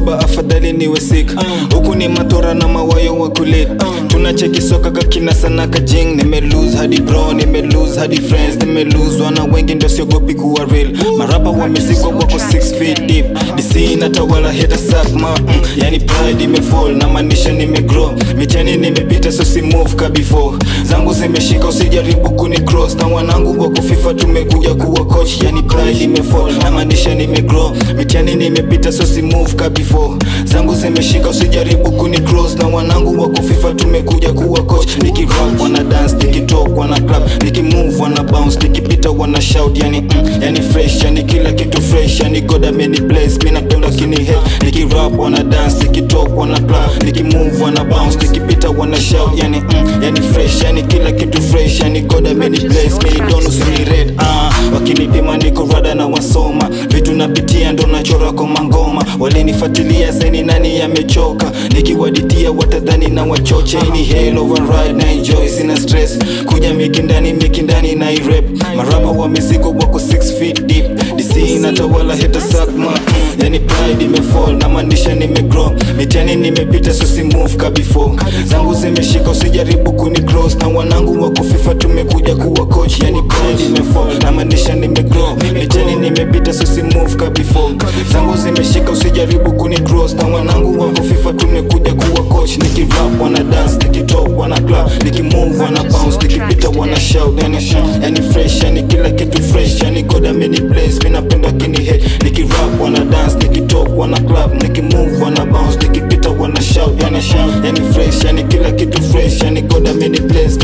soba afadhali niwe sick huku ni matora na mawayo wa kulit tunacheki soka kakina sana kajing nimelose hadi bro nimelose hadi friends nimelose wana wengi ndio siogopi kuwa real marapa wamesikwa wako 6 feet deep dc inatawala heta sakma mm, yani pride imefall na maanisha nimegrow mitani nimepita so si move ka before zangu zimeshika usijaribu kuni cross na wanangu wako fifa tumekuja kuwa coach yani pride imefall na maanisha nimegrow mitani nimepita so si move ka before zangu zimeshika usijaribu kuni cross na wanangu wako fifa tumekuja kuwa coach nikirap wana dance nikitalk wana clap nikimove wana bounce nikipita wana shout yani mm, yani fresh yani kila kitu fresh yani god ameni bless mimi napenda kini head nikirap wana dance nikitalk wana clap nikimove wana bounce nikipita wana shout yani mm, yani fresh yani kila kitu fresh yani god ameni bless mimi don't see red ah wakinipima niko rada na wasoma vitu napitia ndo nachora kwa mangoma walinifuatilia seni nani yamechoka nikiwaditia watadhani na wachoche ni hell override na enjoy sina stress kuja mikindani mikindani na irep marapa wameziko wako 6 feet deep dc inatawala heta sakma mm, yani pride imefall na maanisha nimegrow mitani nimepita so si move ka before zangu zimeshika usijaribu kuni cross na wanangu wako fifa tumekuja kuwa coach yani pride imefall na maanisha nimegrow mitani nimepita so si move ka before zangu zimeshika usijaribu kuni cross na wanangu wako fifa tumekuja kuwa coach nikirap wana dance nikitalk wana clap nikimove wana bounce nikipita wana shout yani, yani fresh yani kila kitu fresh yani god ameni place mimi napenda kini head nikirap wana dance nikitalk wana clap nikimove wana bounce nikipita wana shout yani, yani fresh yani kila kitu fresh yani god ameni place